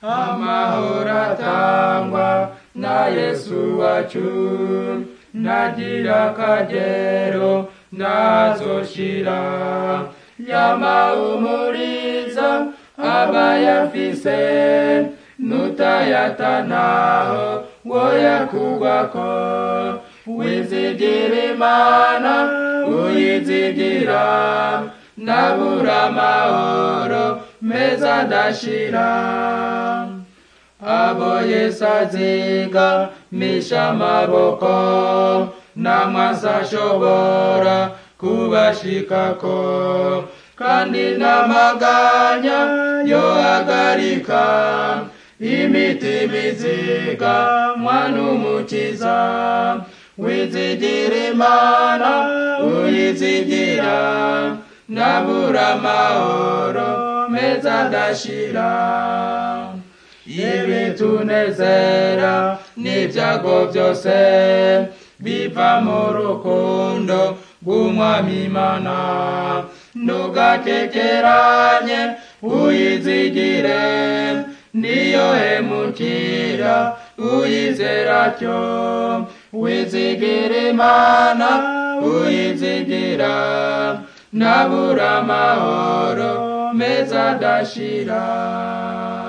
amahoro atangwa na yesu wacu nagira akagero nazoshira yamahumuriza abayafise nutayatanaho woyakugwako wizigira imana uyizigira nabura amahoro meza adashira abo yesu aziga misha amaboko namwasi ashobora kubashikako kandi n'amaganya yohagarika imitima iziga mwana umukiza wizigira imana uyizigira nabura amahoro meza adashira ibitunezera n'ibyago byose biva mu rukundo rw'umwami imana ntugakekeranye uyizigire niyo hemukira uyizera cyo wizigira imana uyizigira nabura amahoro meza adashira